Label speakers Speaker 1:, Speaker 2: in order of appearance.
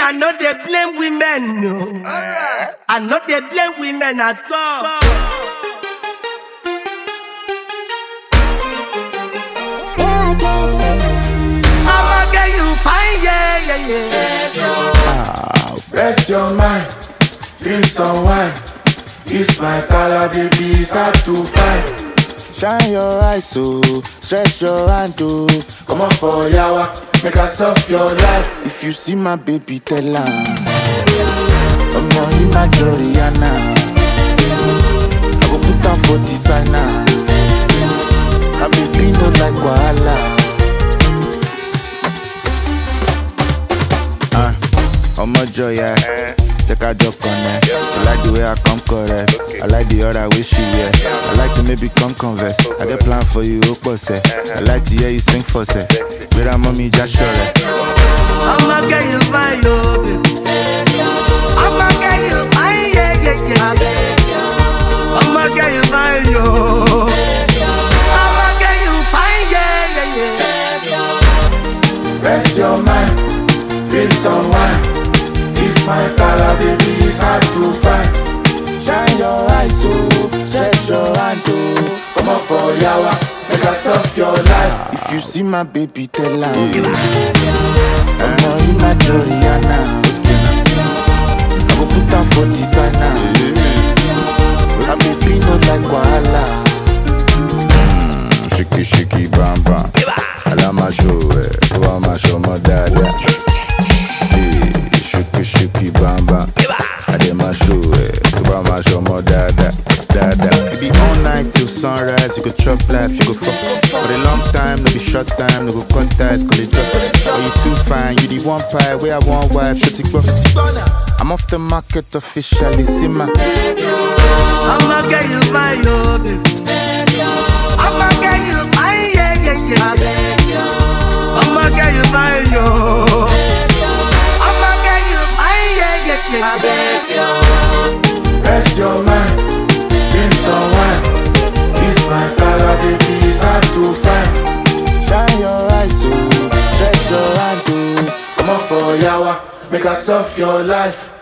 Speaker 1: I know they blame women, no. I know they blame women at all. I'ma get you fine, yeah, yeah, yeah.
Speaker 2: Rest your mind, drink some wine. This my color, baby, it's hard to find. Shine your eyes, so stretch your hand, oh. Come on for yawa, make us off your life. If you see my baby, tell her. I'm not in my Joriana. I go put down for designer. My baby no like wahala. Uh, ọmọ jọya jẹ ká jọ connect she like the way i come correct i like the other way she wear i like to maybe come converse i get plan for you ó pọ̀ sẹ́ i like to hear you sing for sẹ́ gbéra mọ́ mi já ṣọ̀rẹ́.
Speaker 1: I'ma get you fine, yo, baby. I'ma get you fine, yeah, yeah, yeah. I'ma get you fine, yo. I'ma get you fine, yeah, yeah, yeah.
Speaker 2: Rest your mind, drink some wine. This my color, baby, it's hard to find. Shine your eyes, so stretch your hand, oh. Come on for yawa, make us off your life. If you see my baby, tell her. I'm not in my Joriana. I go put down for designer. My baby no like wahala.
Speaker 3: Shiki shiki bam bam. Alama show ẹ tó bá máa ṣọmọ dáadáa. Ee, Shiki shiki bam bam. Adé máa show ẹ tó bá máa ṣọmọ dáadáa. Dáadáa.
Speaker 2: It be all night till sunrise. You go chop life, you go fuck. For a long time, no be short time, no go cut ties, call it drop. Oh, you too fine, you the one pie, where I want wife, shut it up. I'm off the market officially, see my.
Speaker 1: I'ma get you fine, yo, baby. I'ma get you fine, yeah, yeah, yeah. I'ma get you fine, yo. I'ma get you fine, yeah, yeah, yeah.
Speaker 2: Rest your mind, drink some wine. This my color, baby, it's hard to find. Shine your eyes, so stretch your hand, oh. Come on for yawa, make us off your life.